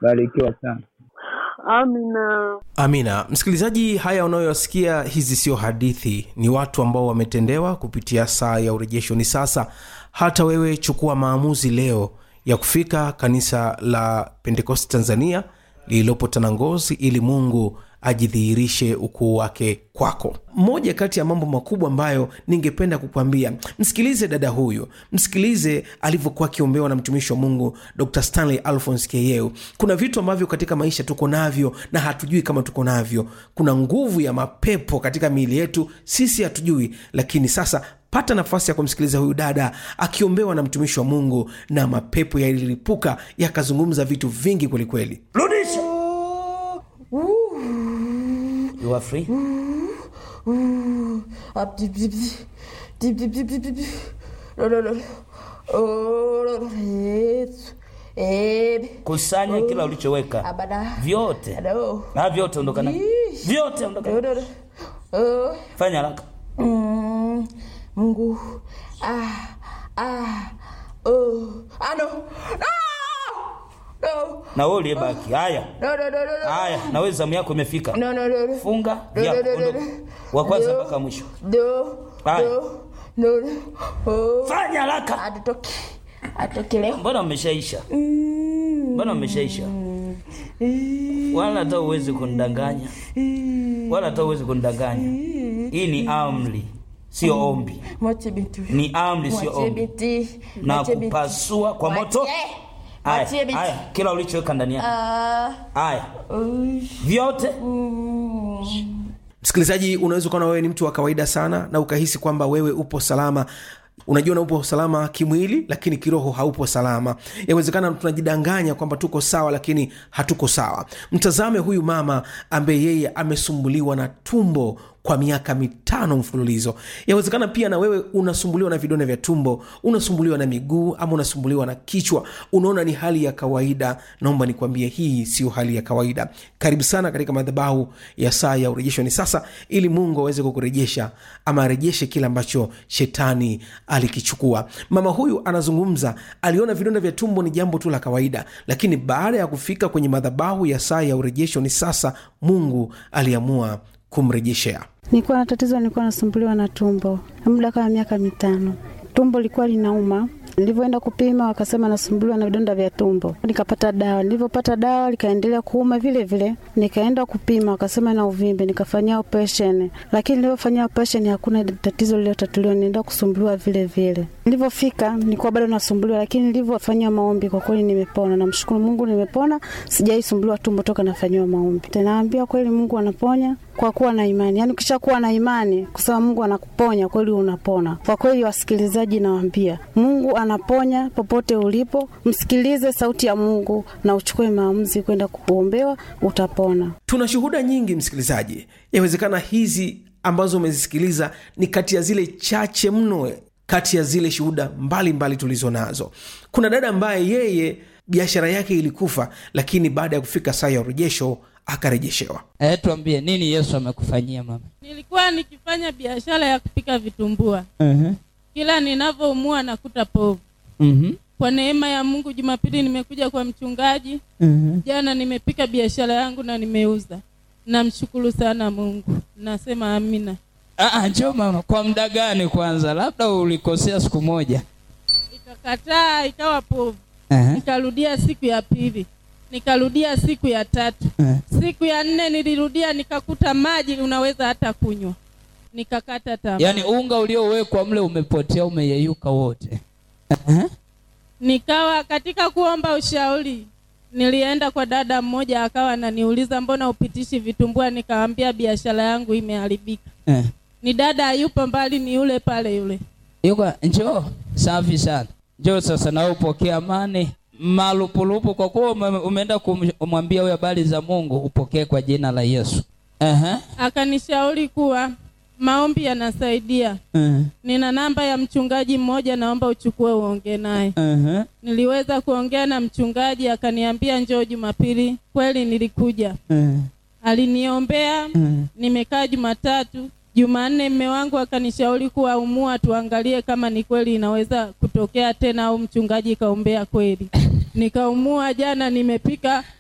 barikiwa sana. Amina. Amina. Msikilizaji, haya unayoyasikia hizi sio hadithi, ni watu ambao wametendewa kupitia saa ya urejesho. Ni sasa hata wewe chukua maamuzi leo ya kufika kanisa la Pentekosti Tanzania lililopo Tanangozi ili Mungu ajidhihirishe ukuu wake kwako. Moja kati ya mambo makubwa ambayo ningependa kukwambia, msikilize dada huyu, msikilize alivyokuwa akiombewa na mtumishi wa Mungu Dr. Stanley Alphonse Keyeu. Kuna vitu ambavyo katika maisha tuko navyo na hatujui kama tuko navyo. Kuna nguvu ya mapepo katika miili yetu, sisi hatujui, lakini sasa pata nafasi ya kumsikiliza huyu dada akiombewa na mtumishi wa Mungu na mapepo yalilipuka yakazungumza vitu vingi kwelikweli. Rudisha. You are free. Up, dip, dip, dip, dip, dip, dip, dip, dip. No, no, no. Oh, no, no. Yesu. Ebe. Kusanya kila ulichoweka Abada. vyote No. na vyote ondoka navyo. Yeesh. vyote ondoka No, navyo. no, no. Oh. Fanya haraka. Mm. Mungu. Ah. Ah. Oh. Ah, no. No. No. Na wewe uliyebaki. Haya. No, no, no, no, no. Haya, na wewe zamu yako imefika. No, no, no, no. Funga No, vyako, no, no, no, ondoka. no. Wa kwanza No. mpaka mwisho. No. Haya. No. No, no. Oh. Fanya haraka. Atoke. Atoke leo. Mbona umeshaisha? Mbona umeshaisha? Wala hata uwezi kunidanganya. Wala hata uwezi kunidanganya. Hii ni amri, sio ombi. Mwache binti. Ni amri, sio Mwache ombi. binti. Na Mwache binti. kupasua kwa moto. Mwache. Mwache Haya, binti. haya, kila ulichoweka ndani yako. Ah. Haya, Uy. vyote Msikilizaji, unaweza ukaona wewe ni mtu wa kawaida sana na ukahisi kwamba wewe upo salama unajiona upo salama kimwili lakini kiroho haupo salama yawezekana tunajidanganya kwamba tuko sawa lakini hatuko sawa mtazame huyu mama ambaye yeye amesumbuliwa na tumbo kwa miaka mitano mfululizo yawezekana pia na wewe unasumbuliwa na vidonda vya tumbo unasumbuliwa na miguu ama unasumbuliwa na kichwa unaona ni hali ya kawaida naomba nikwambie hii sio hali ya kawaida karibu sana katika madhabahu ya saa ya urejesho ni sasa ili mungu aweze kukurejesha ama arejeshe kile ambacho shetani alikichukua mama huyu anazungumza aliona vidonda vya tumbo ni jambo tu la kawaida lakini baada ya kufika kwenye madhabahu ya saa ya urejesho ni sasa mungu aliamua kumrejeshea Nilikuwa na tatizo, nilikuwa nasumbuliwa na tumbo muda kama miaka mitano. Tumbo lilikuwa linauma. Nilivyoenda kupima wakasema nasumbuliwa na vidonda vya tumbo. Nikapata dawa, nilivyopata dawa likaendelea kuuma vile vile. Nikaenda kupima wakasema na uvimbe, nikafanyia operation. Lakini nilivyofanyia operation hakuna tatizo lililotatuliwa, nienda kusumbuliwa vile vile. Nilivyofika nilikuwa bado nasumbuliwa, lakini nilivyofanyia maombi kwa kweli nimepona. Namshukuru Mungu nimepona, sijaisumbuliwa tumbo toka nafanyiwa maombi. Naambia kweli Mungu anaponya kwa kuwa na imani. Yaani ukishakuwa na imani kusema Mungu anakuponya kweli unapona. Kwa kweli wasikilizaji nawaambia, Mungu anaponya popote ulipo. Msikilize sauti ya Mungu na uchukue maamuzi kwenda kuombewa utapona. tuna shuhuda nyingi msikilizaji yawezekana hizi ambazo umezisikiliza ni kati ya zile chache mno kati ya zile shuhuda mbalimbali tulizo nazo kuna dada ambaye yeye biashara yake ilikufa lakini baada ya kufika saa ya urejesho akarejeshewa Eh, tuambie nini Yesu amekufanyia mama? Nilikuwa nikifanya biashara ya kupika vitumbua, Mhm. kila ninavyoumua nakuta povu. Mhm. Kwa neema ya Mungu, Jumapili nimekuja kwa mchungaji, Mhm. jana nimepika biashara yangu na nimeuza. Namshukuru sana Mungu, nasema amina. Ah, ah, njoo mama, kwa muda gani kwanza? Labda ulikosea siku moja. Ikakataa ikawa povu, Eh. nikarudia siku ya pili, nikarudia siku ya tatu, Eh. siku ya nne nilirudia, nikakuta maji unaweza hata kunywa, nikakata tamaa. Yaani unga uliowekwa mle umepotea, umeyeyuka wote. Eh. Nikawa katika kuomba ushauri, nilienda kwa dada mmoja, akawa ananiuliza mbona upitishi vitumbua, nikamwambia biashara yangu imeharibika. Eh. Ni dada yupo mbali, ni yule pale yule. Yuko njoo, safi sana. Njoo sasa na wewe upokee amani malupulupu, kwa kuwa ume- umeenda kumwambia huyo habari za Mungu, upokee kwa jina la Yesu. Ehe. Akanishauri kuwa maombi yanasaidia. Eh. Nina namba ya mchungaji mmoja, naomba uchukue uongee naye. Ehe. Niliweza kuongea na mchungaji, akaniambia njoo Jumapili. Kweli nilikuja, Eh. aliniombea Eh. nimekaa Jumatatu. Jumanne mme wangu akanishauri kuwa umua, tuangalie kama ni kweli inaweza kutokea tena au mchungaji kaombea kweli. Nikaumua jana, nimepika